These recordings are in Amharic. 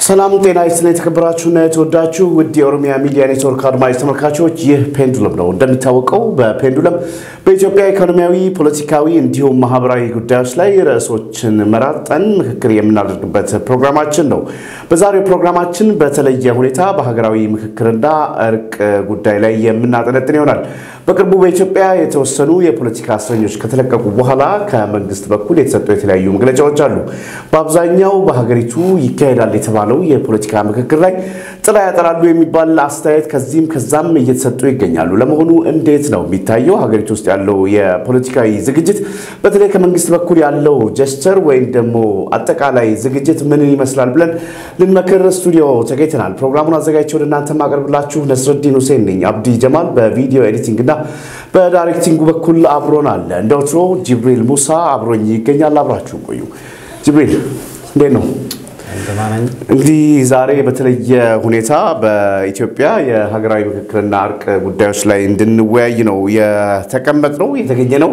ሰላም ጤና ይስጥልኝ። የተከበራችሁና የተወዳችሁ ውድ የኦሮሚያ ሚዲያ ኔትወርክ አድማጭ ተመልካቾች ይህ ፔንዱለም ነው። እንደሚታወቀው በፔንዱለም በኢትዮጵያ ኢኮኖሚያዊ፣ ፖለቲካዊ እንዲሁም ማህበራዊ ጉዳዮች ላይ ርዕሶችን መራርጠን ምክክር የምናደርግበት ፕሮግራማችን ነው። በዛሬው ፕሮግራማችን በተለየ ሁኔታ በሀገራዊ ምክክርና እርቅ ጉዳይ ላይ የምናጠነጥን ይሆናል። በቅርቡ በኢትዮጵያ የተወሰኑ የፖለቲካ እስረኞች ከተለቀቁ በኋላ ከመንግስት በኩል የተሰጡ የተለያዩ መግለጫዎች አሉ። በአብዛኛው በሀገሪቱ ይካሄዳል የተባለው የፖለቲካ ምክክር ላይ ጥላ ያጠላሉ የሚባል አስተያየት ከዚህም ከዛም እየተሰጡ ይገኛሉ። ለመሆኑ እንዴት ነው የሚታየው ሀገሪቱ ውስጥ ያለው የፖለቲካዊ ዝግጅት? በተለይ ከመንግስት በኩል ያለው ጀስቸር ወይም ደግሞ አጠቃላይ ዝግጅት ምን ይመስላል ብለን ልንመክር ስቱዲዮ ተገኝተናል። ፕሮግራሙን አዘጋጅቼ ወደ እናንተ ማቀርብላችሁ ነስረዲን ሁሴን ነኝ። አብዲ ጀማል በቪዲዮ ኤዲቲንግ እና በዳይሬክቲንጉ በኩል አብሮን አለ። እንደ ወትሮ ጅብሪል ሙሳ አብሮኝ ይገኛል። አብራችሁ ቆዩ። ጅብሪል እንዴት ነው? እንግዲህ ዛሬ በተለየ ሁኔታ በኢትዮጵያ የሀገራዊ ምክክርና እርቅ ጉዳዮች ላይ እንድንወያይ ነው የተቀመጥነው የተገኘ ነው።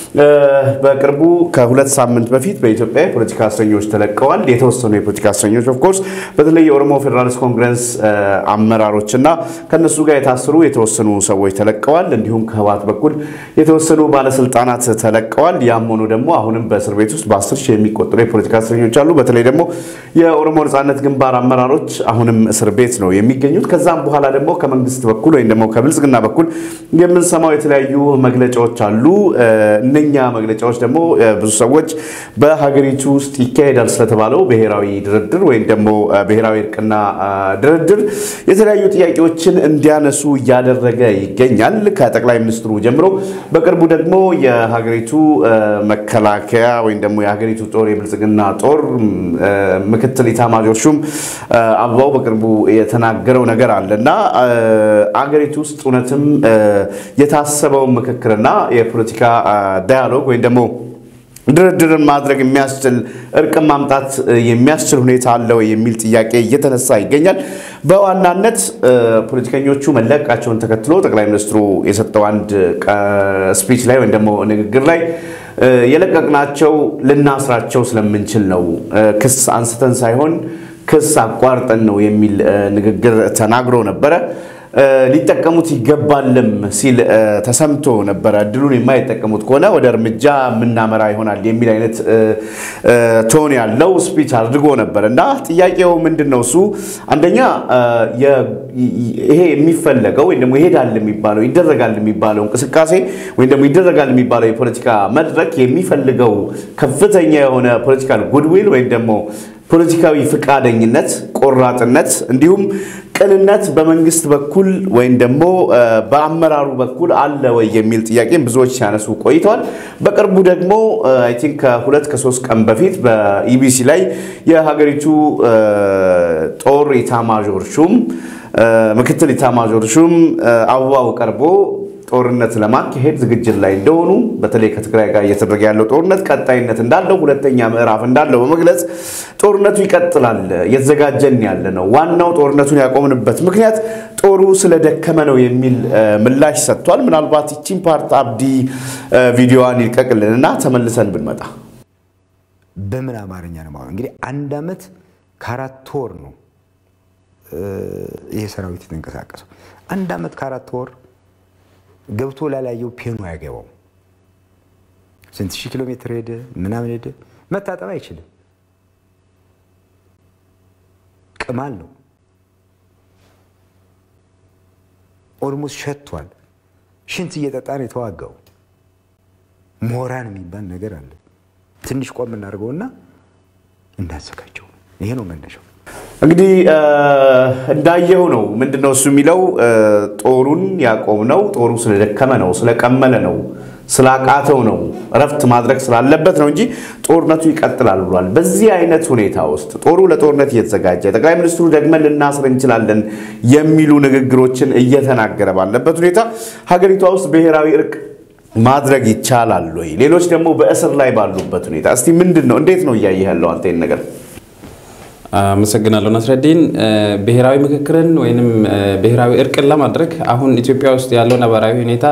በቅርቡ ከሁለት ሳምንት በፊት በኢትዮጵያ የፖለቲካ እስረኞች ተለቀዋል። የተወሰኑ የፖለቲካ እስረኞች ኦፍኮርስ በተለይ የኦሮሞ ፌዴራሊስት ኮንግረስ አመራሮች እና ከነሱ ጋር የታሰሩ የተወሰኑ ሰዎች ተለቀዋል። እንዲሁም ከህወሓት በኩል የተወሰኑ ባለስልጣናት ተለቀዋል። ያም ሆኖ ደግሞ አሁንም በእስር ቤት ውስጥ በአስር ሺህ የሚቆጠሩ የፖለቲካ እስረኞች አሉ። በተለይ ደግሞ የኦሮሞ ነጻነት ግንባር አመራሮች አሁንም እስር ቤት ነው የሚገኙት። ከዛም በኋላ ደግሞ ከመንግስት በኩል ወይም ደግሞ ከብልጽግና በኩል የምንሰማው የተለያዩ መግለጫዎች አሉ። እነኛ መግለጫዎች ደግሞ ብዙ ሰዎች በሀገሪቱ ውስጥ ይካሄዳል ስለተባለው ብሔራዊ ድርድር ወይም ደግሞ ብሔራዊ እርቅና ድርድር የተለያዩ ጥያቄዎችን እንዲያነሱ እያደረገ ይገኛል። ከጠቅላይ ሚኒስትሩ ጀምሮ በቅርቡ ደግሞ የሀገሪቱ መከላከያ ወይም ደግሞ የሀገሪቱ ጦር የብልጽግና ጦር ምክትል ኢታማዦር ሹም አበባው በቅርቡ የተናገረው ነገር አለ እና አገሪቱ ውስጥ እውነትም የታሰበውን ምክክርና የፖለቲካ ዳያሎግ ወይም ደግሞ ድርድርን ማድረግ የሚያስችል እርቅን ማምጣት የሚያስችል ሁኔታ አለው የሚል ጥያቄ እየተነሳ ይገኛል። በዋናነት ፖለቲከኞቹ መለቀቃቸውን ተከትሎ ጠቅላይ ሚኒስትሩ የሰጠው አንድ ስፒች ላይ ወይም ደግሞ ንግግር ላይ የለቀቅናቸው ልናስራቸው ስለምንችል ነው፣ ክስ አንስተን ሳይሆን ክስ አቋርጠን ነው የሚል ንግግር ተናግሮ ነበረ። ሊጠቀሙት ይገባልም ሲል ተሰምቶ ነበረ። እድሉን የማይጠቀሙት ከሆነ ወደ እርምጃ የምናመራ ይሆናል የሚል አይነት ቶን ያለው ስፒች አድርጎ ነበር እና ጥያቄው ምንድን ነው? እሱ አንደኛ ይሄ የሚፈለገው ወይም ደግሞ ይሄዳል የሚባለው ይደረጋል የሚባለው እንቅስቃሴ ወይም ደግሞ ይደረጋል የሚባለው የፖለቲካ መድረክ የሚፈልገው ከፍተኛ የሆነ ፖለቲካል ጉድዊል ወይም ደግሞ ፖለቲካዊ ፍቃደኝነት፣ ቆራጥነት እንዲሁም ቅንነት በመንግስት በኩል ወይም ደግሞ በአመራሩ በኩል አለ ወይ የሚል ጥያቄም ብዙዎች ሲያነሱ ቆይተዋል። በቅርቡ ደግሞ አይ ቲንክ ከሁለት ከሶስት ቀን በፊት በኢቢሲ ላይ የሀገሪቱ ጦር ኢታማዦር ሹም ምክትል ኢታማዦር ሹም አበባው ቀርቦ ጦርነት ለማካሄድ ዝግጅት ላይ እንደሆኑ በተለይ ከትግራይ ጋር እየተደረገ ያለው ጦርነት ቀጣይነት እንዳለው ሁለተኛ ምዕራፍ እንዳለው በመግለጽ ጦርነቱ ይቀጥላል፣ እየተዘጋጀን ያለ ነው፣ ዋናው ጦርነቱን ያቆምንበት ምክንያት ጦሩ ስለደከመ ነው የሚል ምላሽ ሰጥቷል። ምናልባት ይቺን ፓርት አብዲ ቪዲዮዋን ይልቀቅልን እና ተመልሰን ብንመጣ በምን አማርኛ ነው ማለት እንግዲህ አንድ ዓመት ከአራት ወር ነው ይሄ ሰራዊት የተንቀሳቀሰው። አንድ ዓመት ከአራት ወር ገብቶ ላላየው ፔኑ አያገባው። ስንት ሺህ ኪሎ ሜትር ሄደ ምናምን ሄደ፣ መታጠብ አይችልም። ቅማል ነው። ኦልሞስት ሸቷል። ሽንት እየጠጣ ነው የተዋጋው። ሞራን የሚባል ነገር አለ። ትንሽ ቆም እናደርገውና እንዳዘጋጀው ይሄ ነው መነሻው። እንግዲህ እንዳየው ነው። ምንድነው እሱ የሚለው ጦሩን ያቆምነው ጦሩ ስለደከመ ነው፣ ስለቀመለ ነው፣ ስላቃተው ነው፣ እረፍት ማድረግ ስላለበት ነው እንጂ ጦርነቱ ይቀጥላል ብሏል። በዚህ አይነት ሁኔታ ውስጥ ጦሩ ለጦርነት እየተዘጋጀ ጠቅላይ ሚኒስትሩ ደግመን ልናስር እንችላለን የሚሉ ንግግሮችን እየተናገረ ባለበት ሁኔታ ሀገሪቷ ውስጥ ብሔራዊ እርቅ ማድረግ ይቻላል ወይ? ሌሎች ደግሞ በእስር ላይ ባሉበት ሁኔታ እስቲ ምንድን ነው እንዴት ነው እያየህ ያለው አንተ ይህን ነገር? አመሰግናለሁ ናስረዲን። ብሔራዊ ምክክርን ወይም ብሔራዊ እርቅን ለማድረግ አሁን ኢትዮጵያ ውስጥ ያለው ነባራዊ ሁኔታ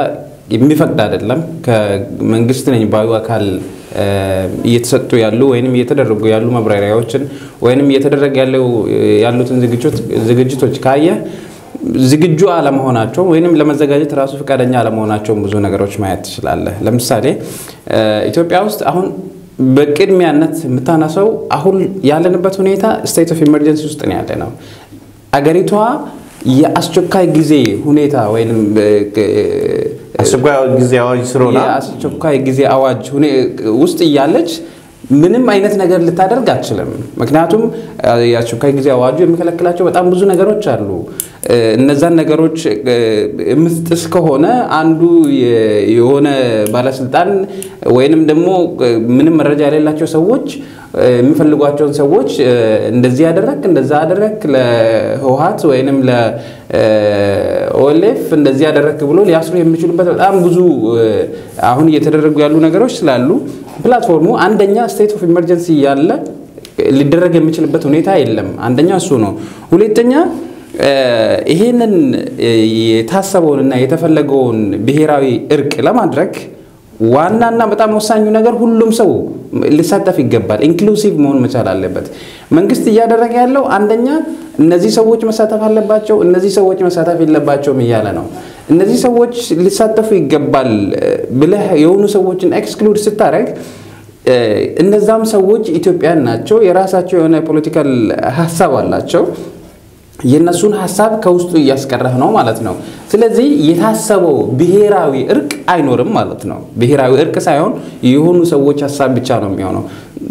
የሚፈቅድ አይደለም። ከመንግስት ነኝ ባዩ አካል እየተሰጡ ያሉ ወይም እየተደረጉ ያሉ መብራሪያዎችን ወይም እየተደረገ ያሉትን ዝግጅቶች ካየ ዝግጁ አለመሆናቸው ወይም ለመዘጋጀት ራሱ ፈቃደኛ አለመሆናቸውን ብዙ ነገሮች ማየት ትችላለህ። ለምሳሌ ኢትዮጵያ ውስጥ አሁን በቅድሚያነት የምታነሰው አሁን ያለንበት ሁኔታ ስቴት ኦፍ ኢመርጀንሲ ውስጥ ነው ያለ ነው። አገሪቷ የአስቸኳይ ጊዜ ሁኔታ ወይም አስቸኳይ ጊዜ አዋጅ ስለሆነ የአስቸኳይ ጊዜ አዋጅ ውስጥ እያለች ምንም አይነት ነገር ልታደርግ አትችልም። ምክንያቱም የአስቸኳይ ጊዜ አዋጁ የሚከለክላቸው በጣም ብዙ ነገሮች አሉ። እነዛን ነገሮች የምትጥስ ከሆነ አንዱ የሆነ ባለስልጣን ወይንም ደግሞ ምንም መረጃ የሌላቸው ሰዎች የሚፈልጓቸውን ሰዎች እንደዚህ ያደረግ እንደዛ አደረግ ለህወሀት ወይንም ለኦኤልኤፍ እንደዚህ ያደረግ ብሎ ሊያስሩ የሚችሉበት በጣም ብዙ አሁን እየተደረጉ ያሉ ነገሮች ስላሉ ፕላትፎርሙ አንደኛ ስቴት ኦፍ ኢመርጀንሲ ያለ ሊደረግ የሚችልበት ሁኔታ የለም። አንደኛ እሱ ነው። ሁለተኛ ይሄንን የታሰበውንና የተፈለገውን ብሔራዊ እርቅ ለማድረግ ዋናና በጣም ወሳኙ ነገር ሁሉም ሰው ሊሳተፍ ይገባል። ኢንክሉሲቭ መሆን መቻል አለበት። መንግስት እያደረገ ያለው አንደኛ እነዚህ ሰዎች መሳተፍ አለባቸው፣ እነዚህ ሰዎች መሳተፍ የለባቸውም እያለ ነው። እነዚህ ሰዎች ሊሳተፉ ይገባል ብለህ የሆኑ ሰዎችን ኤክስክሉድ ስታደርግ እነዛም ሰዎች ኢትዮጵያን ናቸው። የራሳቸው የሆነ ፖለቲካል ሀሳብ አላቸው። የእነሱን ሀሳብ ከውስጡ እያስቀረህ ነው ማለት ነው። ስለዚህ የታሰበው ብሔራዊ እርቅ አይኖርም ማለት ነው። ብሔራዊ እርቅ ሳይሆን የሆኑ ሰዎች ሀሳብ ብቻ ነው የሚሆነው።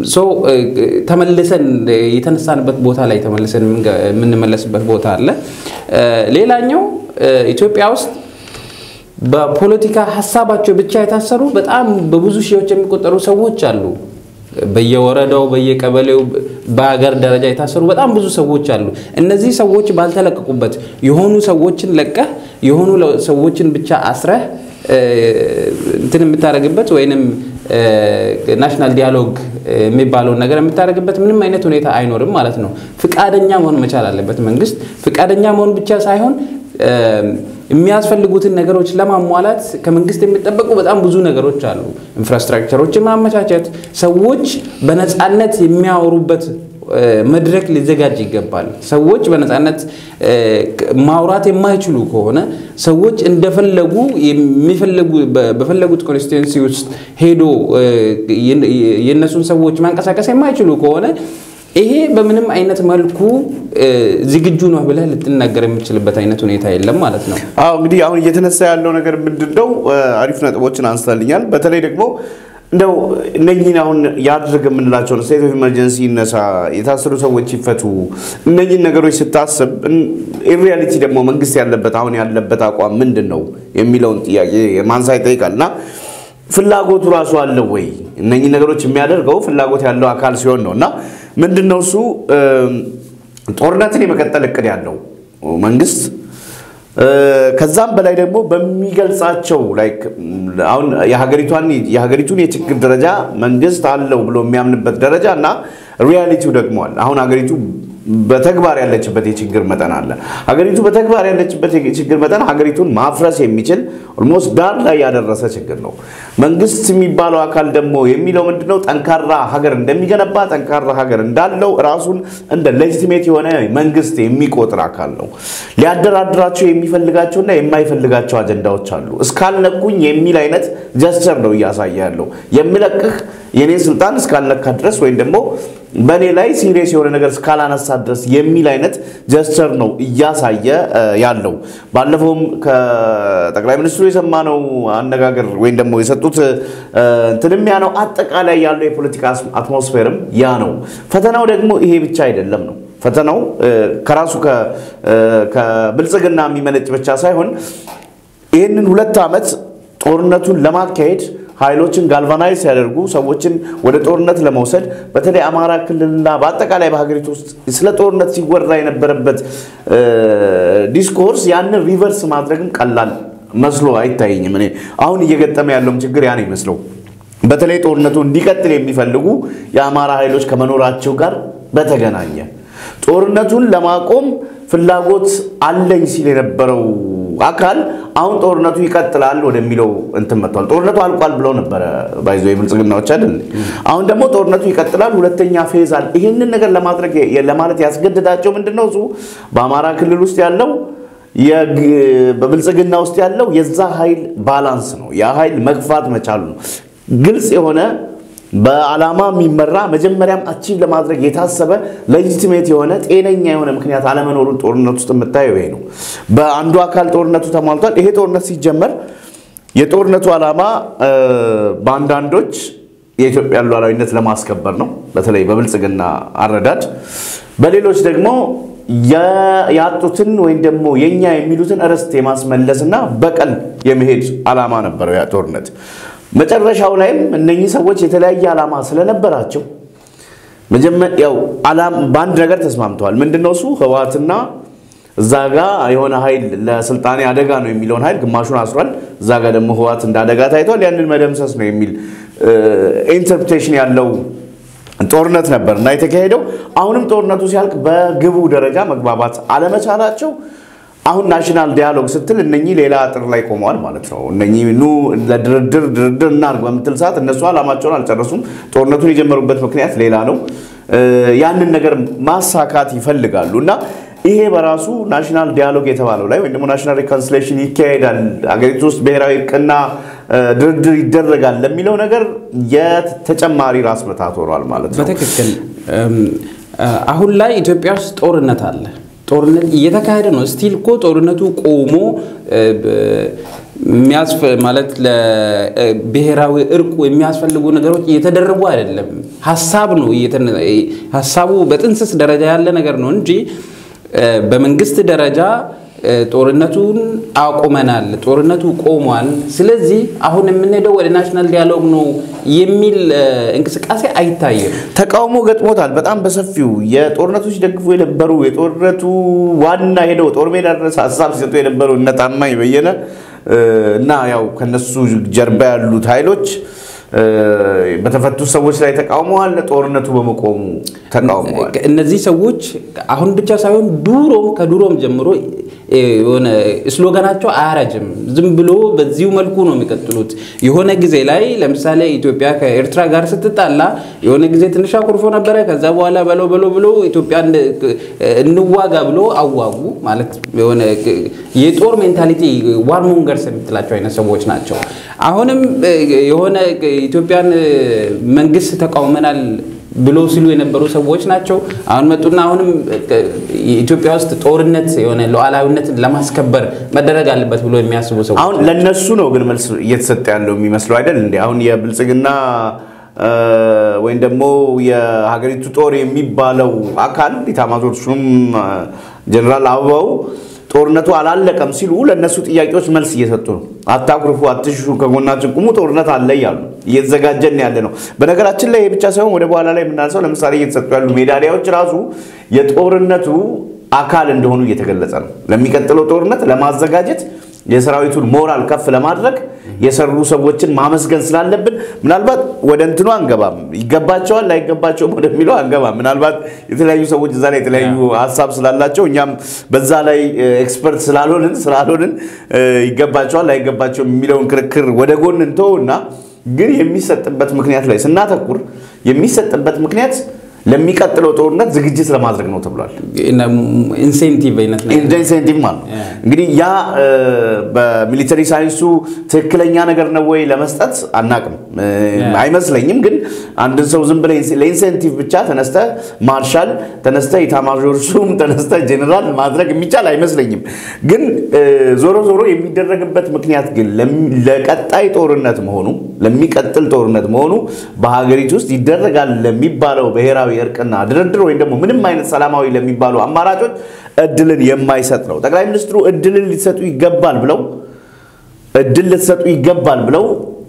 ተመልሰን የተነሳንበት ቦታ ላይ ተመልሰን የምንመለስበት ቦታ አለ። ሌላኛው ኢትዮጵያ ውስጥ በፖለቲካ ሀሳባቸው ብቻ የታሰሩ በጣም በብዙ ሺዎች የሚቆጠሩ ሰዎች አሉ። በየወረዳው በየቀበሌው በሀገር ደረጃ የታሰሩ በጣም ብዙ ሰዎች አሉ። እነዚህ ሰዎች ባልተለቀቁበት የሆኑ ሰዎችን ለቀህ የሆኑ ሰዎችን ብቻ አስረህ እንትን የምታደርግበት ወይንም ናሽናል ዲያሎግ የሚባለውን ነገር የምታደርግበት ምንም አይነት ሁኔታ አይኖርም ማለት ነው። ፍቃደኛ መሆን መቻል አለበት መንግስት። ፍቃደኛ መሆን ብቻ ሳይሆን የሚያስፈልጉትን ነገሮች ለማሟላት ከመንግስት የሚጠበቁ በጣም ብዙ ነገሮች አሉ። ኢንፍራስትራክቸሮችን ማመቻቸት፣ ሰዎች በነፃነት የሚያወሩበት መድረክ ሊዘጋጅ ይገባል። ሰዎች በነፃነት ማውራት የማይችሉ ከሆነ ሰዎች እንደፈለጉ በፈለጉት ኮንስቲትዌንሲ ውስጥ ሄዶ የእነሱን ሰዎች ማንቀሳቀስ የማይችሉ ከሆነ ይሄ በምንም አይነት መልኩ ዝግጁ ነው ብለህ ልትናገር የምችልበት አይነት ሁኔታ የለም ማለት ነው። አዎ እንግዲህ አሁን እየተነሳ ያለው ነገር ምንድን ነው? አሪፍ ነጥቦችን አንስታልኛል። በተለይ ደግሞ እንደው እነኝህን አሁን ያድርግ የምንላቸውን ስቴት ኦፍ ኢመርጀንሲ ይነሳ፣ የታሰሩ ሰዎች ይፈቱ፣ እነኝህን ነገሮች ስታስብ ኢንሪያሊቲ ደግሞ መንግስት ያለበት አሁን ያለበት አቋም ምንድን ነው የሚለውን ጥያቄ ማንሳት ይጠይቃል እና ፍላጎቱ ራሱ አለው ወይ? እነኚህ ነገሮች የሚያደርገው ፍላጎት ያለው አካል ሲሆን ነው እና ምንድን ነው እሱ ጦርነትን የመቀጠል እቅድ ያለው መንግስት ከዛም በላይ ደግሞ በሚገልጻቸው አሁን የሀገሪቱን የችግር ደረጃ መንግስት አለው ብሎ የሚያምንበት ደረጃ እና ሪያሊቲው ደግሞ አለ። አሁን ሀገሪቱ በተግባር ያለችበት የችግር መጠን አለ። ሀገሪቱ በተግባር ያለችበት የችግር መጠን ሀገሪቱን ማፍረስ የሚችል ኦልሞስት ዳር ላይ ያደረሰ ችግር ነው። መንግስት የሚባለው አካል ደግሞ የሚለው ምንድነው? ጠንካራ ሀገር እንደሚገነባ ጠንካራ ሀገር እንዳለው ራሱን እንደ ሌጂቲሜት የሆነ መንግስት የሚቆጥር አካል ነው። ሊያደራድራቸው የሚፈልጋቸውና የማይፈልጋቸው አጀንዳዎች አሉ። እስካልነኩኝ የሚል አይነት ጀስቸር ነው እያሳየ ያለው። የሚለቅህ የኔን ስልጣን እስካልነካ ድረስ ወይም ደግሞ በእኔ ላይ ሲሪየስ የሆነ ነገር እስካላነሳ ድረስ የሚል አይነት ጀስቸር ነው እያሳየ ያለው። ባለፈውም ከጠቅላይ ሚኒስትሩ የሰማነው አነጋገር ወይም ደግሞ የሰጡት እንትንም ያ ነው። አጠቃላይ ያለው የፖለቲካ አትሞስፌርም ያ ነው። ፈተናው ደግሞ ይሄ ብቻ አይደለም ነው ፈተናው ከራሱ ከብልጽግና የሚመነጭ ብቻ ሳይሆን ይህንን ሁለት ዓመት ጦርነቱን ለማካሄድ ኃይሎችን ጋልቫናይዝ ሲያደርጉ ሰዎችን ወደ ጦርነት ለመውሰድ በተለይ አማራ ክልልና በአጠቃላይ በሀገሪቱ ውስጥ ስለ ጦርነት ሲወራ የነበረበት ዲስኮርስ ያንን ሪቨርስ ማድረግም ቀላል መስሎ አይታየኝም። እኔ አሁን እየገጠመ ያለውም ችግር ያ ነው ይመስለው። በተለይ ጦርነቱ እንዲቀጥል የሚፈልጉ የአማራ ኃይሎች ከመኖራቸው ጋር በተገናኘ ጦርነቱን ለማቆም ፍላጎት አለኝ ሲል የነበረው አካል አሁን ጦርነቱ ይቀጥላል ወደሚለው እንትን መጥቷል። ጦርነቱ አልቋል ብለው ነበረ ባይዞ የብልጽግናዎች አይደል? አሁን ደግሞ ጦርነቱ ይቀጥላል፣ ሁለተኛ ፌዝ አለ። ይህንን ነገር ለማድረግ ለማለት ያስገድዳቸው ምንድን ነው? እሱ በአማራ ክልል ውስጥ ያለው በብልጽግና ውስጥ ያለው የዛ ኃይል ባላንስ ነው። ያ ኃይል መግፋት መቻሉ ነው። ግልጽ የሆነ በዓላማ የሚመራ መጀመሪያም አቺቭ ለማድረግ የታሰበ ሌጂቲሜት የሆነ ጤነኛ የሆነ ምክንያት አለመኖሩን ጦርነት ውስጥ የምታየው ይሄ ነው። በአንዱ አካል ጦርነቱ ተሟልቷል። ይሄ ጦርነት ሲጀመር የጦርነቱ ዓላማ በአንዳንዶች የኢትዮጵያን ሉዓላዊነት ለማስከበር ነው፣ በተለይ በብልጽግና አረዳድ። በሌሎች ደግሞ ያጡትን ወይም ደግሞ የኛ የሚሉትን ርስት የማስመለስና በቀል የመሄድ ዓላማ ነበረው ያ ጦርነት። መጨረሻው ላይም እነኚህ ሰዎች የተለያየ ዓላማ ስለነበራቸው ያው በአንድ ነገር ተስማምተዋል። ምንድነው እሱ ህወሓትና እዛ ጋ የሆነ ኃይል ለስልጣኔ አደጋ ነው የሚለውን ኃይል ግማሹን አስሯል። እዛ ጋ ደግሞ ህወሓት እንደ አደጋ ታይቷል። ያንን መደምሰስ ነው የሚል ኢንተርፕሬቴሽን ያለው ጦርነት ነበር እና የተካሄደው። አሁንም ጦርነቱ ሲያልቅ በግቡ ደረጃ መግባባት አለመቻላቸው አሁን ናሽናል ዲያሎግ ስትል እነኚህ ሌላ አጥር ላይ ቆመዋል ማለት ነው። እነኚህ ኑ ለድርድር ድርድር እናርግ በምትል ሰዓት እነሱ ዓላማቸውን አልጨረሱም። ጦርነቱን የጀመሩበት ምክንያት ሌላ ነው። ያንን ነገር ማሳካት ይፈልጋሉ እና ይሄ በራሱ ናሽናል ዲያሎግ የተባለው ላይ ወይም ደግሞ ናሽናል ሪኮንሲሌሽን ይካሄዳል፣ አገሪቱ ውስጥ ብሔራዊ እርቅና ድርድር ይደረጋል ለሚለው ነገር የተጨማሪ ራስ ምታት ሆኗል ማለት ነው። በትክክል አሁን ላይ ኢትዮጵያ ውስጥ ጦርነት አለ። ጦርነት እየተካሄደ ነው። ስቲል እኮ ጦርነቱ ቆሞ ማለት ለብሔራዊ እርቁ የሚያስፈልጉ ነገሮች እየተደረጉ አይደለም። ሀሳብ ነው ሀሳቡ በጥንስስ ደረጃ ያለ ነገር ነው እንጂ በመንግስት ደረጃ ጦርነቱን አቁመናል፣ ጦርነቱ ቆሟል፣ ስለዚህ አሁን የምንሄደው ወደ ናሽናል ዲያሎግ ነው የሚል እንቅስቃሴ አይታይም። ተቃውሞ ገጥሞታል በጣም በሰፊው የጦርነቱ ሲደግፉ የነበሩ የጦርነቱ ዋና ሄደው ጦር ሜዳ ድረስ ሀሳብ ሲሰጡ የነበሩ እነ ታማኝ በየነ እና ያው ከነሱ ጀርባ ያሉት ኃይሎች በተፈቱ ሰዎች ላይ ተቃውመዋል። ጦርነቱ በመቆሙ ተቃውመዋል። እነዚህ ሰዎች አሁን ብቻ ሳይሆን ድሮም ከድሮም ጀምሮ የሆነ ስሎጋናቸው አያረጅም። ዝም ብሎ በዚሁ መልኩ ነው የሚቀጥሉት። የሆነ ጊዜ ላይ ለምሳሌ ኢትዮጵያ ከኤርትራ ጋር ስትጣላ የሆነ ጊዜ ትንሽ አኩርፎ ነበረ። ከዛ በኋላ በለው በለው ብሎ ኢትዮጵያ እንዋጋ ብሎ አዋጉ። ማለት የሆነ የጦር ሜንታሊቲ ዋርሞንገርስ የምትላቸው አይነት ሰዎች ናቸው። አሁንም የሆነ ኢትዮጵያን መንግስት ተቃውመናል ብሎ ሲሉ የነበሩ ሰዎች ናቸው። አሁን መጡና አሁንም ኢትዮጵያ ውስጥ ጦርነት የሆነ ሉዓላዊነትን ለማስከበር መደረግ አለበት ብሎ የሚያስቡ ሰዎች አሁን ለነሱ ነው ግን መልስ እየተሰጠ ያለው የሚመስለው አይደል እንዴ? አሁን የብልጽግና ወይም ደግሞ የሀገሪቱ ጦር የሚባለው አካል ኢታማዦር ሹም ጀነራል አበባው ጦርነቱ አላለቀም ሲሉ ለእነሱ ጥያቄዎች መልስ እየሰጡ ነው። አታኩርፉ፣ አትሽሹ፣ ከጎናችን ቁሙ፣ ጦርነት አለ እያሉ እየተዘጋጀን ያለ ነው። በነገራችን ላይ ይህ ብቻ ሳይሆን ወደ በኋላ ላይ የምናነሳው ለምሳሌ እየተሰጡ ያሉ ሜዳሊያዎች ራሱ የጦርነቱ አካል እንደሆኑ እየተገለጸ ነው። ለሚቀጥለው ጦርነት ለማዘጋጀት የሰራዊቱን ሞራል ከፍ ለማድረግ የሰሩ ሰዎችን ማመስገን ስላለብን ምናልባት ወደ እንትኑ አንገባም፣ ይገባቸዋል ላይገባቸውም ወደሚለው አንገባም። ምናልባት የተለያዩ ሰዎች እዛ ላይ የተለያዩ ሀሳብ ስላላቸው እኛም በዛ ላይ ኤክስፐርት ስላልሆንን ስላልሆንን ይገባቸዋል ላይገባቸውም የሚለውን ክርክር ወደ ጎን እንተውና ግን የሚሰጥበት ምክንያት ላይ ስናተኩር የሚሰጥበት ምክንያት ለሚቀጥለው ጦርነት ዝግጅት ለማድረግ ነው ተብሏል። ኢንሴንቲቭ አይነት ነገር ኢንሴንቲቭ ማለት ነው። እንግዲህ ያ በሚሊተሪ ሳይንሱ ትክክለኛ ነገር ነው ወይ ለመስጠት አናቅም፣ አይመስለኝም። ግን አንድን ሰው ዝም ብለህ ለኢንሴንቲቭ ብቻ ተነስተ ማርሻል ተነስተ ኢታማዦር ሹም ተነስተ ጄኔራል ማድረግ የሚቻል አይመስለኝም። ግን ዞሮ ዞሮ የሚደረግበት ምክንያት ግን ለቀጣይ ጦርነት መሆኑ ለሚቀጥል ጦርነት መሆኑ በሀገሪቱ ውስጥ ይደረጋል ለሚባለው ብሔራዊ እርቅና ድርድር ወይም ደግሞ ምንም አይነት ሰላማዊ ለሚባሉ አማራጮች እድልን የማይሰጥ ነው። ጠቅላይ ሚኒስትሩ እድልን ሊሰጡ ይገባል ብለው እድል ልትሰጡ ይገባል ብለው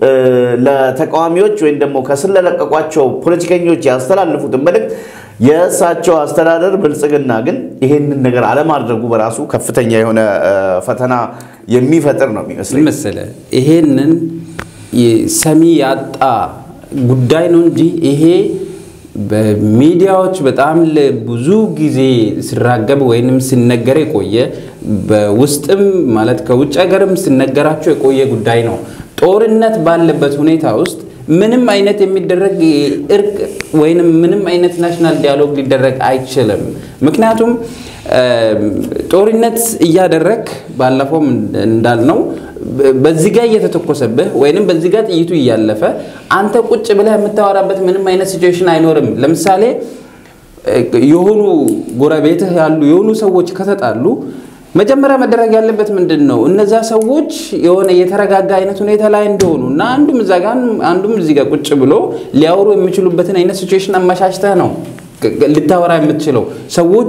ለተቃዋሚዎች ወይም ደግሞ ከስር ለለቀቋቸው ፖለቲከኞች ያስተላልፉትን መልእክት የእሳቸው አስተዳደር ብልጽግና ግን ይሄንን ነገር አለማድረጉ በራሱ ከፍተኛ የሆነ ፈተና የሚፈጥር ነው የሚመስለኝ። መሰለህ ይሄንን ሰሚ ያጣ ጉዳይ ነው እንጂ ይሄ በሚዲያዎች በጣም ብዙ ጊዜ ሲራገብ ወይንም ሲነገር የቆየ በውስጥም ማለት ከውጭ ሀገርም ሲነገራቸው የቆየ ጉዳይ ነው። ጦርነት ባለበት ሁኔታ ውስጥ ምንም አይነት የሚደረግ እርቅ ወይንም ምንም አይነት ናሽናል ዲያሎግ ሊደረግ አይችልም። ምክንያቱም ጦርነት እያደረግ ባለፈውም እንዳልነው በዚህ ጋር እየተተኮሰብህ ወይንም በዚህ ጋር ጥይቱ እያለፈ አንተ ቁጭ ብለህ የምታወራበት ምንም አይነት ሲቹዌሽን አይኖርም። ለምሳሌ የሆኑ ጎረቤትህ ያሉ የሆኑ ሰዎች ከተጣሉ መጀመሪያ መደረግ ያለበት ምንድን ነው? እነዛ ሰዎች የሆነ የተረጋጋ አይነት ሁኔታ ላይ እንደሆኑ እና አንዱም እዛ ጋር አንዱም እዚህ ጋር ቁጭ ብሎ ሊያወሩ የሚችሉበትን አይነት ሲቹዌሽን አመቻችተህ ነው ልታወራ የምትችለው። ሰዎቹ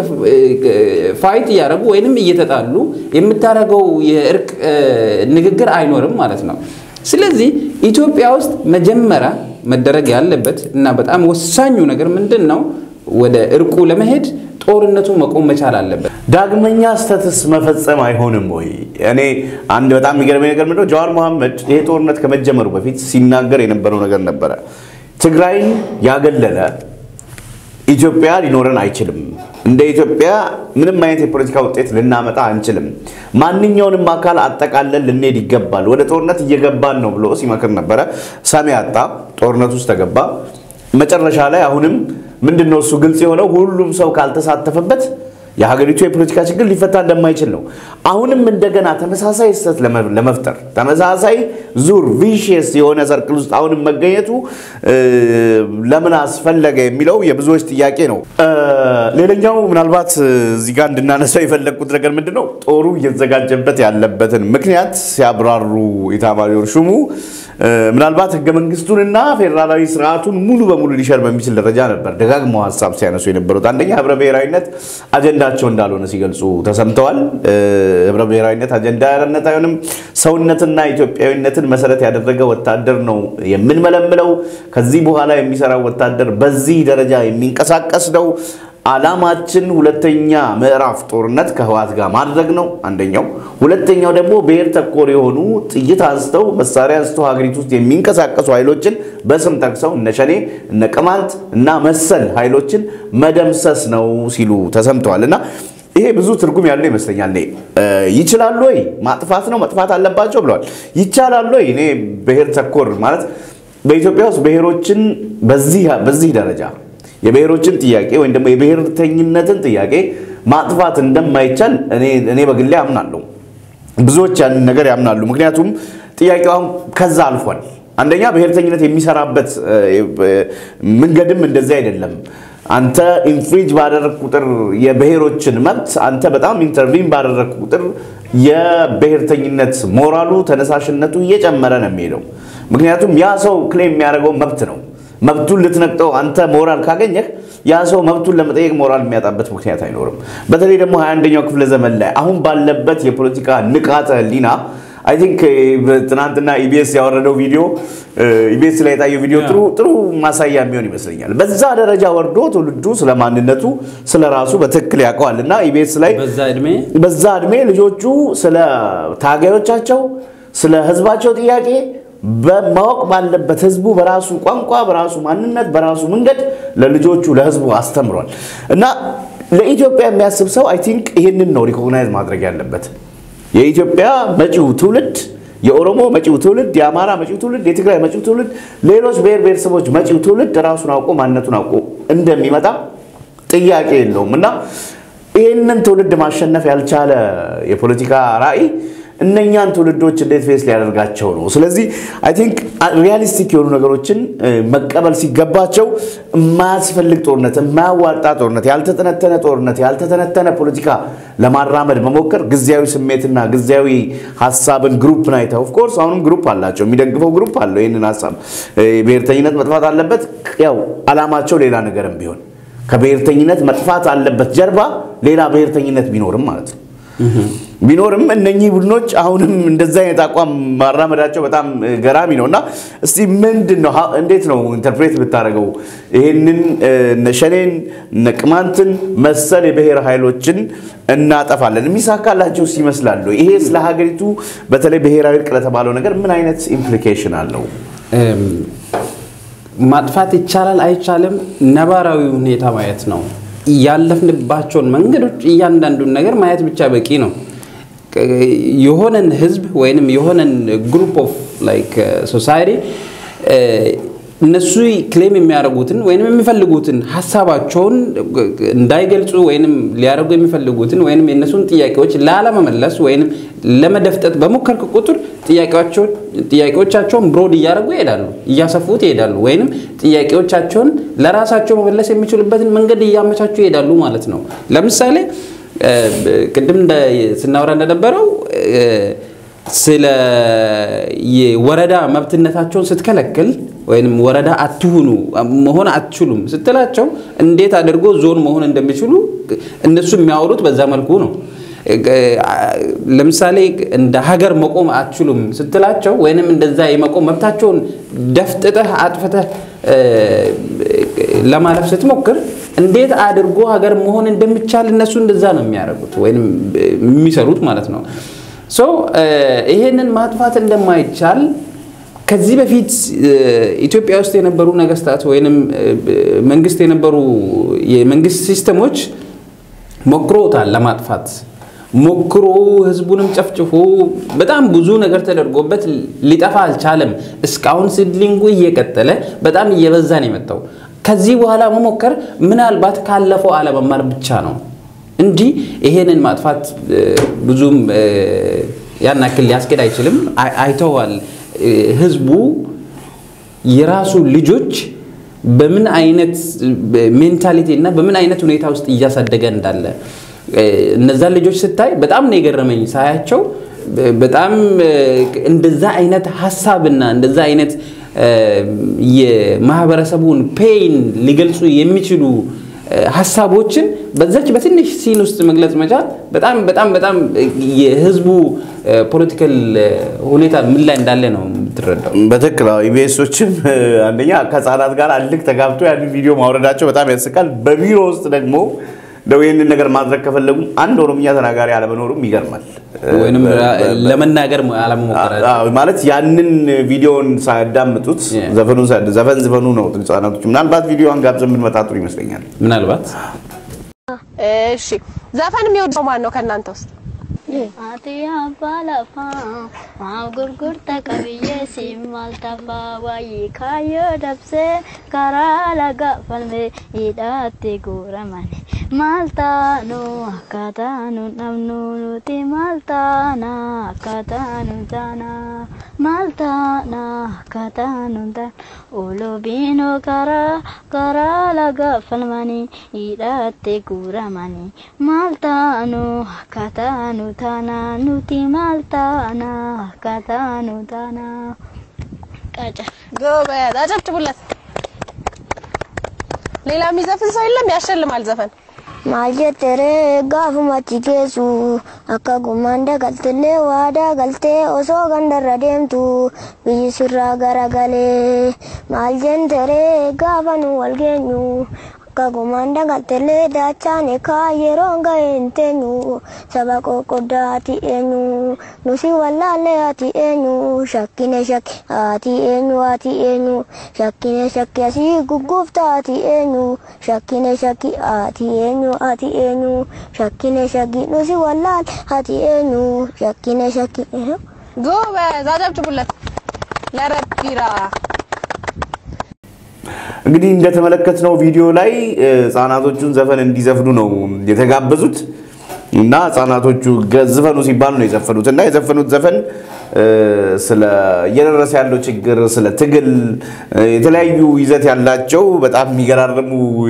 ፋይት እያደረጉ ወይንም እየተጣሉ የምታደርገው የእርቅ ንግግር አይኖርም ማለት ነው። ስለዚህ ኢትዮጵያ ውስጥ መጀመሪያ መደረግ ያለበት እና በጣም ወሳኙ ነገር ምንድን ነው? ወደ እርቁ ለመሄድ ጦርነቱ መቆም መቻል አለበት። ዳግመኛ ስተትስ መፈጸም አይሆንም ወይ? እኔ አንድ በጣም የሚገርመኝ ነገር ምንድነው ጀዋር መሐመድ ይሄ ጦርነት ከመጀመሩ በፊት ሲናገር የነበረው ነገር ነበረ። ትግራይን ያገለለ ኢትዮጵያ ሊኖረን አይችልም። እንደ ኢትዮጵያ ምንም አይነት የፖለቲካ ውጤት ልናመጣ አንችልም። ማንኛውንም አካል አጠቃለን ልንሄድ ይገባል። ወደ ጦርነት እየገባን ነው ብሎ ሲመክር ነበረ። ሰሚ አጣ። ጦርነት ውስጥ ተገባ። መጨረሻ ላይ አሁንም ምንድን ነው እሱ ግልጽ የሆነው ሁሉም ሰው ካልተሳተፈበት የሀገሪቱ የፖለቲካ ችግር ሊፈታ እንደማይችል ነው። አሁንም እንደገና ተመሳሳይ ስህተት ለመፍጠር ተመሳሳይ ዙር ቪሽየስ የሆነ ሰርክል ውስጥ አሁንም መገኘቱ ለምን አስፈለገ የሚለው የብዙዎች ጥያቄ ነው። ሌላኛው ምናልባት እዚህ ጋር እንድናነሳው የፈለግኩት ነገር ምንድን ነው ጦሩ እየተዘጋጀበት ያለበትን ምክንያት ሲያብራሩ ኢታማዦር ሹሙ ምናልባት ህገ መንግስቱንና ፌዴራላዊ ስርዓቱን ሙሉ በሙሉ ሊሸር በሚችል ደረጃ ነበር ደጋግመው ሀሳብ ሲያነሱ የነበሩት። አንደኛ ህብረ ብሔራዊነት አጀንዳቸው እንዳልሆነ ሲገልጹ ተሰምተዋል። ህብረ ብሔራዊነት አጀንዳነት አይሆንም፣ ሰውነትና ኢትዮጵያዊነትን መሰረት ያደረገ ወታደር ነው የምንመለምለው። ከዚህ በኋላ የሚሰራው ወታደር በዚህ ደረጃ የሚንቀሳቀስ ነው። አላማችን ሁለተኛ ምዕራፍ ጦርነት ከህወሓት ጋር ማድረግ ነው አንደኛው። ሁለተኛው ደግሞ ብሔር ተኮር የሆኑ ጥይት አንስተው መሳሪያ አንስተው ሀገሪቱ ውስጥ የሚንቀሳቀሱ ኃይሎችን በስም ጠቅሰው እነ ሸኔ እነ ቅማንት እና መሰል ኃይሎችን መደምሰስ ነው ሲሉ ተሰምተዋል እና ይሄ ብዙ ትርጉም ያለው ይመስለኛል። እኔ ይችላሉ ወይ ማጥፋት ነው መጥፋት አለባቸው ብለዋል። ይቻላሉ ወይ እኔ ብሔር ተኮር ማለት በኢትዮጵያ ውስጥ ብሔሮችን በዚህ ደረጃ የብሔሮችን ጥያቄ ወይም ደግሞ የብሔርተኝነትን ጥያቄ ማጥፋት እንደማይቻል እኔ በግሌ አምናለሁ። ብዙዎች ያንን ነገር ያምናሉ። ምክንያቱም ጥያቄው አሁን ከዛ አልፏል። አንደኛ ብሔርተኝነት የሚሰራበት መንገድም እንደዚህ አይደለም። አንተ ኢንፍሪጅ ባደረግ ቁጥር የብሔሮችን መብት አንተ በጣም ኢንተርቪን ባደረግ ቁጥር የብሔርተኝነት ሞራሉ ተነሳሽነቱ እየጨመረ ነው የሚሄደው። ምክንያቱም ያ ሰው ክሌም የሚያደርገው መብት ነው። መብቱን ልትነቅጠው አንተ ሞራል ካገኘህ ያ ሰው መብቱን ለመጠየቅ ሞራል የሚያጣበት ምክንያት አይኖርም። በተለይ ደግሞ 21ኛው ክፍለ ዘመን ላይ አሁን ባለበት የፖለቲካ ንቃተ ህሊና አይ ቲንክ ትናንትና ኢቢኤስ ያወረደው ቪዲዮ ኢቢኤስ ላይ የታየው ቪዲዮ ጥሩ ጥሩ ማሳያ የሚሆን ይመስለኛል። በዛ ደረጃ ወርዶ ትውልዱ ስለ ማንነቱ ስለ ራሱ በትክክል ያውቀዋል እና ኢቢኤስ ላይ በዛ እድሜ በዛ እድሜ ልጆቹ ስለ ታጋዮቻቸው ስለ ህዝባቸው ጥያቄ በማወቅ ባለበት ህዝቡ በራሱ ቋንቋ፣ በራሱ ማንነት፣ በራሱ መንገድ ለልጆቹ ለህዝቡ አስተምሯል እና ለኢትዮጵያ የሚያስብ ሰው አይ ቲንክ ይህንን ነው ሪኮግናይዝ ማድረግ ያለበት። የኢትዮጵያ መጪው ትውልድ የኦሮሞ መጪው ትውልድ፣ የአማራ መጪው ትውልድ፣ የትግራይ መጪው ትውልድ፣ ሌሎች ብሔር ብሔረሰቦች መጪው ትውልድ ራሱን አውቆ ማንነቱን አውቆ እንደሚመጣ ጥያቄ የለውም እና ይህንን ትውልድ ማሸነፍ ያልቻለ የፖለቲካ ራዕይ እነኛን ትውልዶች እንዴት ፌስ ሊያደርጋቸው ነው? ስለዚህ አይ ቲንክ ሪያሊስቲክ የሆኑ ነገሮችን መቀበል ሲገባቸው የማያስፈልግ ጦርነት፣ የማያዋጣ ጦርነት፣ ያልተተነተነ ጦርነት፣ ያልተተነተነ ፖለቲካ ለማራመድ መሞከር ጊዜያዊ ስሜትና ጊዜያዊ ሀሳብን ግሩፕ ናይተ ኦፍኮርስ አሁንም ግሩፕ አላቸው፣ የሚደግፈው ግሩፕ አለው ይህንን ሀሳብ ብሔርተኝነት መጥፋት አለበት። ያው አላማቸው ሌላ ነገርም ቢሆን ከብሔርተኝነት መጥፋት አለበት ጀርባ ሌላ ብሔርተኝነት ቢኖርም ማለት ነው ቢኖርም እነኚህ ቡድኖች አሁንም እንደዛ አይነት አቋም ማራመዳቸው በጣም ገራሚ ነው እና እስቲ ምንድን ነው እንዴት ነው ኢንተርፕሬት ብታደርገው ይህንን ሸኔን ቅማንትን መሰል የብሔር ኃይሎችን እናጠፋለን የሚሳካላቸው ይመስላሉ? ይሄ ስለ ሀገሪቱ በተለይ ብሔራዊ እርቅ ለተባለው ነገር ምን አይነት ኢምፕሊኬሽን አለው? ማጥፋት ይቻላል አይቻልም፣ ነባራዊ ሁኔታ ማየት ነው። ያለፍንባቸውን መንገዶች እያንዳንዱን ነገር ማየት ብቻ በቂ ነው። የሆነን ህዝብ ወይንም የሆነን ግሩፕ ኦፍ ላይክ ሶሳይቲ እነሱ ክሌም የሚያደርጉትን ወይንም የሚፈልጉትን ሀሳባቸውን እንዳይገልጹ ወይንም ሊያደርጉ የሚፈልጉትን ወይንም የእነሱን ጥያቄዎች ላለመመለስ ወይንም ለመደፍጠጥ በሞከርክ ቁጥር ጥያቄዎቻቸውን ብሮድ እያደረጉ ይሄዳሉ፣ እያሰፉት ይሄዳሉ፣ ወይንም ጥያቄዎቻቸውን ለራሳቸው መመለስ የሚችሉበትን መንገድ እያመቻቹ ይሄዳሉ ማለት ነው። ለምሳሌ ቅድም ስናወራ እንደነበረው ስለ የወረዳ መብትነታቸውን ስትከለክል ወይም ወረዳ አትሁኑ መሆን አትችሉም ስትላቸው እንዴት አድርጎ ዞን መሆን እንደሚችሉ እነሱ የሚያወሩት በዛ መልኩ ነው። ለምሳሌ እንደ ሀገር መቆም አትችሉም ስትላቸው ወይንም እንደዛ የመቆም መብታቸውን ደፍጥጠህ አጥፍተህ ለማለፍ ስትሞክር እንዴት አድርጎ ሀገር መሆን እንደሚቻል እነሱ እንደዛ ነው የሚያደርጉት ወይም የሚሰሩት ማለት ነው። ሶ ይሄንን ማጥፋት እንደማይቻል ከዚህ በፊት ኢትዮጵያ ውስጥ የነበሩ ነገስታት ወይንም መንግስት የነበሩ የመንግስት ሲስተሞች ሞክሮታል ለማጥፋት ሞክሮ ህዝቡንም ጨፍጭፎ በጣም ብዙ ነገር ተደርጎበት ሊጠፋ አልቻለም። እስካሁን ሲድሊንጉ እየቀጠለ በጣም እየበዛ ነው የመጣው። ከዚህ በኋላ መሞከር ምናልባት ካለፈው አለመማር ብቻ ነው እንጂ ይሄንን ማጥፋት ብዙም ያን ያክል ሊያስኬድ አይችልም። አይተዋል ህዝቡ የራሱ ልጆች በምን አይነት ሜንታሊቲ እና በምን አይነት ሁኔታ ውስጥ እያሳደገ እንዳለ እነዛን ልጆች ስታይ በጣም ነው የገረመኝ ሳያቸው። በጣም እንደዛ አይነት ሀሳብና እንደዛ አይነት የማህበረሰቡን ፔይን ሊገልጹ የሚችሉ ሀሳቦችን በዛች በትንሽ ሲን ውስጥ መግለጽ መቻል በጣም በጣም በጣም የህዝቡ ፖለቲካል ሁኔታ ምን ላይ እንዳለ ነው የምትረዳው። በትክክል ኢቢኤሶችም አንደኛ ከህፃናት ጋር አልክ ተጋብቶ ያንን ቪዲዮ ማውረዳቸው በጣም ያስቃል። በቢሮ ውስጥ ደግሞ እንደው ይህንን ነገር ማድረግ ከፈለጉ አንድ ኦሮምኛ ተናጋሪ አለመኖሩም ይገርማል። ወይንም ለመናገር አለመሞከራቸው ማለት ያንን ቪዲዮን ሳያዳምጡት ዘፈኑን ዘፈን ዝፈኑ ነው ህጻናቶች። ምናልባት ቪዲዮን ጋብዘን ብንመጣ ጥሩ ይመስለኛል። ምናልባት እሺ፣ ዘፈን የሚወድ ሰው ማን ነው ከእናንተ ውስጥ? Ati abbalafa maaf gurgurta qabiyyee siin maal tafa waayee kaayyoo dabsee karaa laga falme hidhaatti guuramani maal taanu akka taanu dhabnu nuti maal taana akka taanu taana maal taana akka taanu taana ulubiinoo karaa karaa laga falmani hidhaatti guuramani maal taanu akka taanu taana nuti maal taana akka taanu taana qaca ጎበዝ፣ አጨብጭቡለት። ሌላ የሚዘፍን ሰው የለም? ያሸልማል ዘፈን maal jettere gaafumatti geessu akka gummaan dagaltillee waadaa galtee osoo gandarra deemtu biyyi sirraa garagalee maal jettere gaafa nu wal geenyu akka gummaan dagaltillee daachaan ekaa yeroon ga'e hin teenyu saba qoqqoddaa ati eenyu nusi wallaallee ati eenyu shakkine shakki ati eenyu ati eenyu shakkine shakki asii gugguufta ati eenyu shakkine shakki ati eenyu ati eenyu shakkine shakki nusi wallaal ati eenyu shakkine shakki ጎበዝ፣ አጨብጭቡለት ለረቢራ እንግዲህ እንደተመለከትነው ቪዲዮ ላይ ህጻናቶቹን ዘፈን እንዲዘፍኑ ነው የተጋበዙት እና ህጻናቶቹ ዝፈኑ ሲባሉ ነው የዘፈኑት እና የዘፈኑት ዘፈን ስለ እየደረሰ ያለው ችግር፣ ስለ ትግል የተለያዩ ይዘት ያላቸው በጣም የሚገራርሙ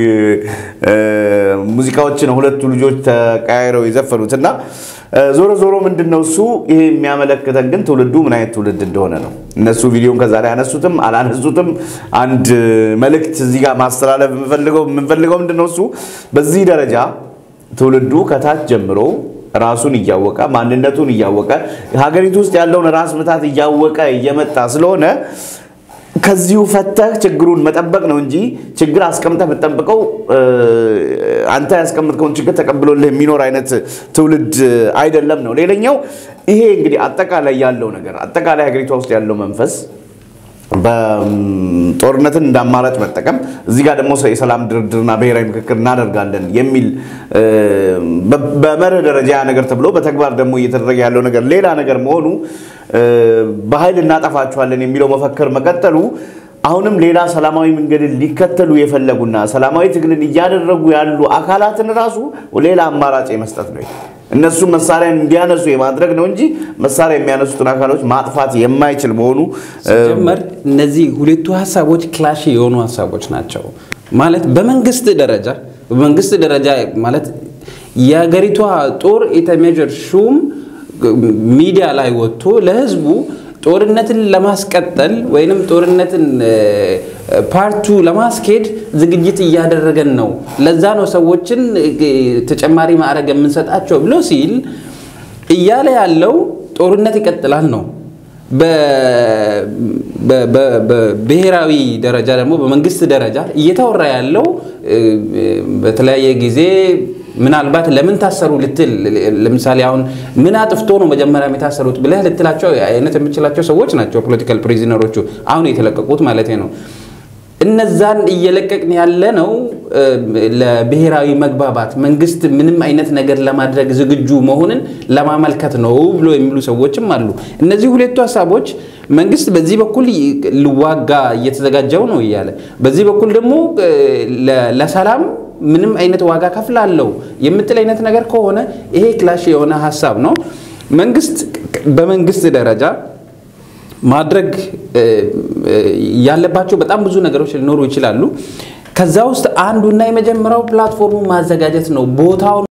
ሙዚቃዎች ነው ሁለቱ ልጆች ተቀያይረው የዘፈኑት እና ዞሮ ዞሮ ምንድን ነው እሱ ይሄ የሚያመለክተን ግን ትውልዱ ምን አይነት ትውልድ እንደሆነ ነው። እነሱ ቪዲዮን ከዛ ላይ ያነሱትም አላነሱትም አንድ መልእክት እዚህ ጋር ማስተላለፍ የምንፈልገው የምንፈልገው ምንድን ነው እሱ በዚህ ደረጃ ትውልዱ ከታች ጀምሮ ራሱን እያወቀ ማንነቱን እያወቀ ሀገሪቱ ውስጥ ያለውን ራስ ምታት እያወቀ እየመጣ ስለሆነ ከዚሁ ፈተህ ችግሩን መጠበቅ ነው እንጂ ችግር አስቀምጠህ የምትጠብቀው አንተ ያስቀምጥከውን ችግር ተቀብሎልህ የሚኖር አይነት ትውልድ አይደለም ነው። ሌላኛው ይሄ እንግዲህ አጠቃላይ ያለው ነገር አጠቃላይ ሀገሪቷ ውስጥ ያለው መንፈስ በጦርነትን እንደ አማራጭ መጠቀም እዚህ ጋር ደግሞ የሰላም ድርድርና ብሔራዊ ምክክር እናደርጋለን የሚል በመርህ ደረጃ ያ ነገር ተብሎ በተግባር ደግሞ እየተደረገ ያለው ነገር ሌላ ነገር መሆኑ በኃይል እናጠፋቸዋለን የሚለው መፈክር መቀጠሉ አሁንም ሌላ ሰላማዊ መንገድን ሊከተሉ የፈለጉና ሰላማዊ ትግልን እያደረጉ ያሉ አካላትን ራሱ ሌላ አማራጭ የመስጠት ነው። እነሱ መሳሪያን እንዲያነሱ የማድረግ ነው እንጂ መሳሪያ የሚያነሱትን አካሎች ማጥፋት የማይችል መሆኑ ሲጀመር እነዚህ ሁለቱ ሀሳቦች ክላሽ የሆኑ ሀሳቦች ናቸው። ማለት በመንግስት ደረጃ በመንግስት ደረጃ ማለት የሀገሪቷ ጦር ኢታሜጀር ሹም ሚዲያ ላይ ወጥቶ ለህዝቡ ጦርነትን ለማስቀጠል ወይንም ጦርነትን ፓርቱ ለማስኬድ ዝግጅት እያደረገን ነው፣ ለዛ ነው ሰዎችን ተጨማሪ ማዕረግ የምንሰጣቸው ብሎ ሲል እያለ ያለው ጦርነት ይቀጥላል ነው። በብሔራዊ ደረጃ ደግሞ በመንግስት ደረጃ እየተወራ ያለው በተለያየ ጊዜ ምናልባት ለምን ታሰሩ ልትል ለምሳሌ አሁን ምን አጥፍቶ ነው መጀመሪያ የታሰሩት ብለህ ልትላቸው አይነት የምችላቸው ሰዎች ናቸው ፖለቲካል ፕሪዝነሮቹ አሁን የተለቀቁት ማለት ነው። እነዛን እየለቀቅን ያለ ነው ለብሔራዊ መግባባት መንግስት ምንም አይነት ነገር ለማድረግ ዝግጁ መሆንን ለማመልከት ነው ብሎ የሚሉ ሰዎችም አሉ። እነዚህ ሁለቱ ሀሳቦች መንግስት በዚህ በኩል ልዋጋ እየተዘጋጀው ነው እያለ በዚህ በኩል ደግሞ ለሰላም ምንም አይነት ዋጋ ከፍላለው የምትል አይነት ነገር ከሆነ ይሄ ክላሽ የሆነ ሀሳብ ነው። መንግስት በመንግስት ደረጃ ማድረግ ያለባቸው በጣም ብዙ ነገሮች ሊኖሩ ይችላሉ። ከዛ ውስጥ አንዱና የመጀመሪያው ፕላትፎርሙ ማዘጋጀት ነው ቦታውን